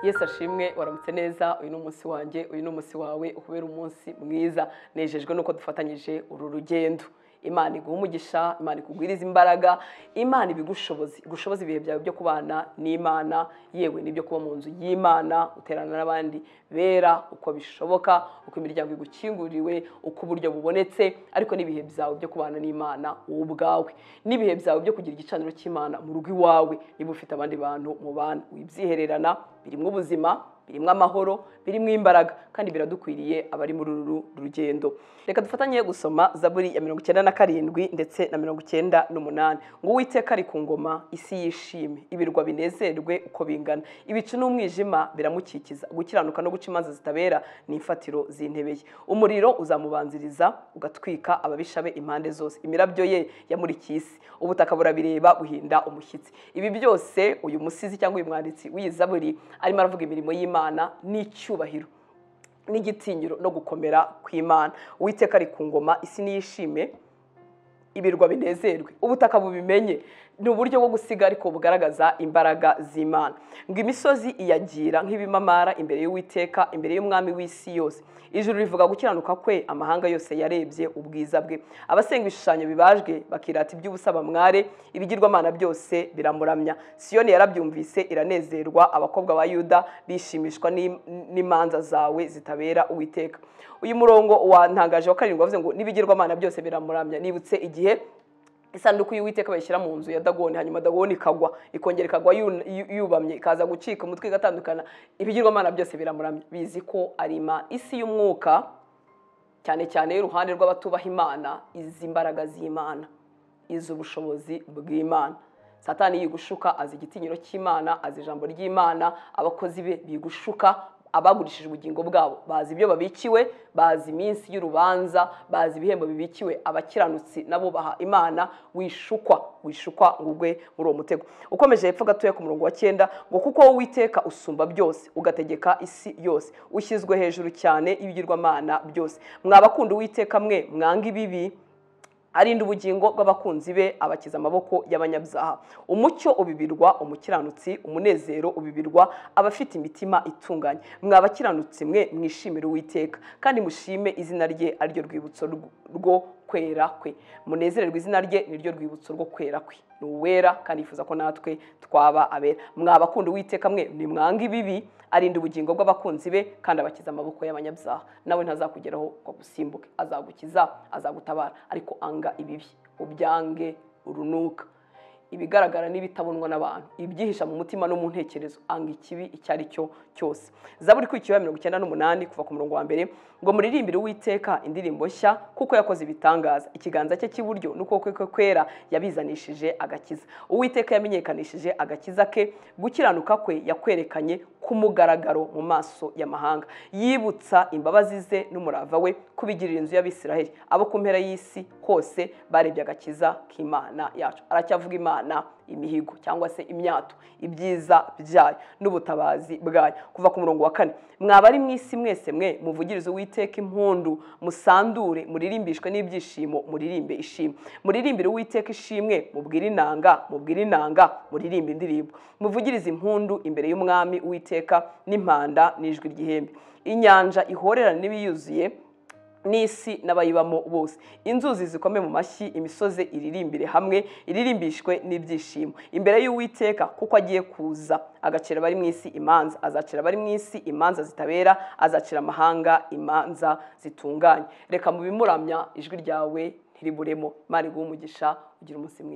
yesu ashimwe waramutse neza uyu ni umunsi wanjye uyu ni umunsi wawe ukubera umunsi mwiza nejejwe nuko dufatanyije uru rugendo imana iguha umugisha imana ikugwiriza imbaraga imana ibigushobozi igushoboza ibihe byawe byo kubana n'imana yewe n'ibyo kuba mu nzu y'imana uterana n'abandi bera uko bishoboka uko imiryango igukinguriwe uko uburyo bubonetse ariko n'ibihe byawe byo kubana n'imana wowe ubwawe n'ibihe byawe byo kugira igicaniro cy'imana mu rugo iwawe niba ufite abandi bantu mubana wibyihererana birimo ubuzima birimo amahoro birimo imbaraga kandi biradukwiriye abari muri uru rugendo reka dufatanye gusoma zaburi ya mirongo icyenda na karindwi ndetse na mirongo icyenda n'umunani ngo uwiteka ari ku ngoma isi yishime ibirwa binezerwe uko bingana ibicu n'umwijima biramukikiza gukiranuka no guca imanza zitabera ni imfatiro z'intebe ye umuriro uzamubanziriza ugatwika ababisha be impande zose imirabyo ye yamurikiye isi ubutaka burabireba buhinda umushyitsi ibi byose uyu musizi cyangwa uyu mwanditsi w'iyi zaburi arimo aravuga imirimo y'imana imana n'icyubahiro n'igitinyiro no gukomera kw'imana uwiteka ari ku ngoma isi niyishime ibirwa binezerwe ubutaka bubimenye ni uburyo bwo gusiga ariko bugaragaza imbaraga z'imana ngo imisozi iyagira nk'ibimamara imbere y'uwiteka imbere y'umwami w'isi yose ijuru rivuga gukiranuka kwe amahanga yose yarebye ubwiza bwe abasenga ibishushanyo bibajwe bakirata iby'ubusa bamware ibigirwamana byose biramuramya siyoni yarabyumvise iranezerwa abakobwa ba yuda bishimishwa n'imanza zawe zitabera uwiteka uyu murongo wantangaje wa karindwi wavuze ngo n'ibigirwamana byose biramuramya nibutse igihe isanduku y'uwiteka bayishyira mu nzu ya dagoni hanyuma dagoni ikagwa ikongera ikagwa yubamye ikaza gucika umutwe igatandukana ibigirwamana byose biramuramya bizi ko ari imana isi y'umwuka cyane cyane y'uruhande rw'abatubaha imana izi imbaraga z'imana izi ubushobozi bw'imana satani yigushuka azi igitinyiro cy'imana azi ijambo ry'imana abakozi be bigushuka abagurishije ubugingo bwabo bazi ibyo babikiwe bazi iminsi y'urubanza bazi ibihembo bibikiwe abakiranutsi nabo baha imana wishukwa wishukwa ngo ugwe muri uwo mutego ukomeje hepfo gatoya ku murongo wa cyenda ngo kuko wowe witeka usumba byose ugategeka isi yose ushyizwe hejuru cyane y'ibigirwamana byose mwabakunda uwiteka mwe mwanga ibibi arinda ubugingo bw'abakunzi be abakiza amaboko y'abanyabyaha umucyo ubibirwa umukiranutsi umunezero ubibirwa abafite imitima itunganye mwa bakiranutsi mwe mwishimire uwiteka kandi mushime izina rye ariryo rwibutso rwo kwera kwe munezererwe izina rye niryo rwibutso rwo kwera kwe ni uwera kandi yifuza ko natwe twaba abera mwabakunda uwiteka mwe nimwanga ibibi arinda ubugingo bw'abakunzi be kandi abakiza amaboko y'abanyabyaha nawe ntazakugeraho ngo agusimbuke azagukiza azagutabara ariko anga ibibi ubyange urunuka ibigaragara n'ibitabonwa n'abantu ibyihisha mu mutima no mu ntekerezo anga ikibi icyo ari cyo cyose zaburi kuri ya mirongo icyenda n'umunani kuva ku murongo wa mbere ngo muririmbire uwiteka indirimbo nshya kuko yakoze ibitangaza ikiganza cye cy'iburyo n'ukuboko kwe kwera yabizanishije agakiza uwiteka yamenyekanishije agakiza ke gukiranuka kwe yakwerekanye kumugaragaro mu maso y'amahanga yibutsa imbabazi ze n'umurava we kubigirira inzu y'abisiraheli abo ku mpera y'isi hose barebye agakiza k'imana yacu aracyavuga imana imihigo cyangwa se imyato ibyiza byayo n'ubutabazi bwayo kuva ku murongo wa kane mwaba ari mu isi mwese mwe muvugirize uwiteka impundu musandure muririmbishwe n'ibyishimo muririmbe ishimwe muririmbire uwiteka ishimwe mubwire inanga mubwire inanga muririmbe indirimbo muvugirize impundu imbere y'umwami uwiteka n'impanda n'ijwi ry'ihembe inyanja ihorerana n'ibiyuzuye n'isi n'abayibamo bose inzuzi zikome mu mashyi imisozi iririmbire hamwe iririmbishwe n'ibyishimo imbere y'uwiteka kuko agiye kuza agacira abari mu isi imanza azacira abari mu isi imanza zitabera azacira amahanga imanza zitunganye reka mu bimuramya ijwi ryawe ntiriburemo imana iguha umugisha ugira umunsi mwiza